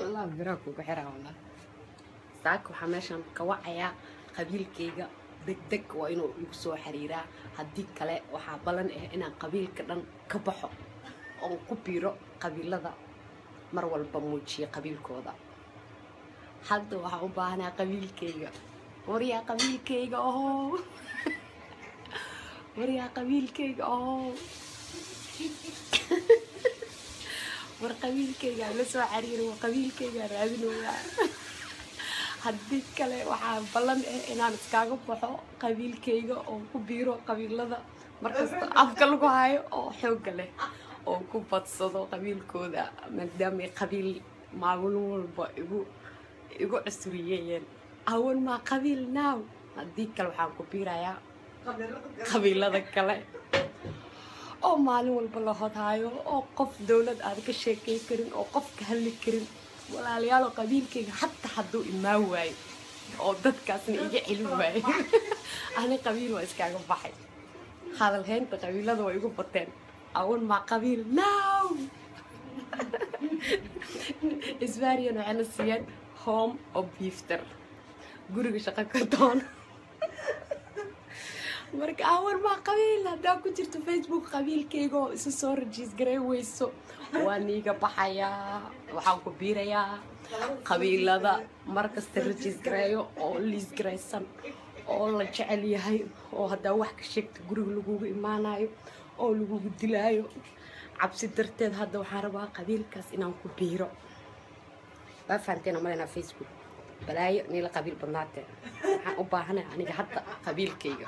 wallah biraa kugu xiraa wallah saaka waxaa meeshan ka wacayaa qabiilkayga degdeg waa inuu igu soo xiriiraa haddii kale waxaa ballan ah inaan qabiilka dhan ka baxo oon ku biiro qabiilada mar walba muujiya qabiilkooda hadda waxaan u baahnaa qabiilkayga waryaa qabiilkayga oho waryaa qabiilkayga oho war qabiilkayga la soo xiriira war qabiilkayga raadinooyaa haddii kale waxaa ballan ah inaan iskaaga baxo qabiilkayga oo ku biiro qabiilada markasta afka lagu hayo oo xoogga leh oo ku badsado qabiilkooda maadaamay qabiil maalin walba igu igu cusuriyeeyeen awan maa qabiil naaw haddii kale waxaan ku biirayaa qabiilada kale oo maalin walba la hodhaayo oo qof dowlad aad ka sheekay karin oo qof ka hadli karin walaalayaal oo qabiilkayga hataa hadduu imaan waayo oo dadkaasna iga celin waayo ani qabiil waa iskaaga baxay hadalhaynta qabiilada waa igu bateen awan maa qabiil now isbaariyan waxayna siiyeen home of bifter guriga shaqo ka doon marka awan maa qabiil haddaa ku jirto facebook qabiilkayga oo isu soo rajiis garay weyso waa niiga baxayaa waxaan ku biirayaa qabiilada markasta rajiis gareeyo oo liis garaysan oo la jecel yahay oo haddaa wax ka sheegta guriga lagugu imaanayo oo lagugu dilaayo cabsi darteed hadda waxaan rabaa qabiilkaas inaan ku biiro waa fahanteen malaynaa facebook balaayo niila qabiil badnaatee waxaan u baahanay aniga hadda qabiilkayga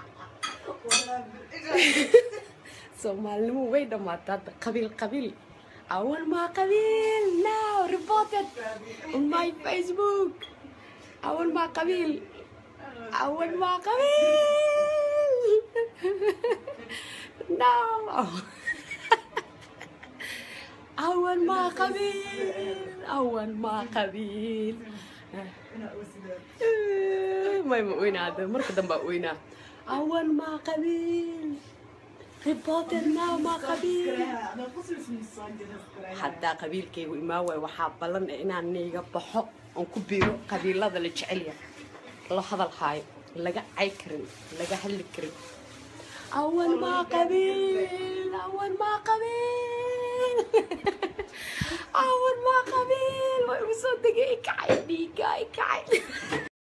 soomaalinimo way dhammaatay hadda qabiil qabiil awan maa qabiil now reported on my facebook awan maa qabiil awan maa qabiil now awan maa qabiil awan maa qabiil may ma oynaada marka dambaa oynaa awan maa qabiil reported now maa qabiil haddaa qabiilkaygu imaan waay waxaa ballan ah inaan niiga baxo oon ku biiro qabiilada la jecelya la hadal haayo laga cay karin laga hadli karin awan maa qabiil awan maa qabiil awan maa qabiil way ugu soo degay ikacay dhiiga ikacay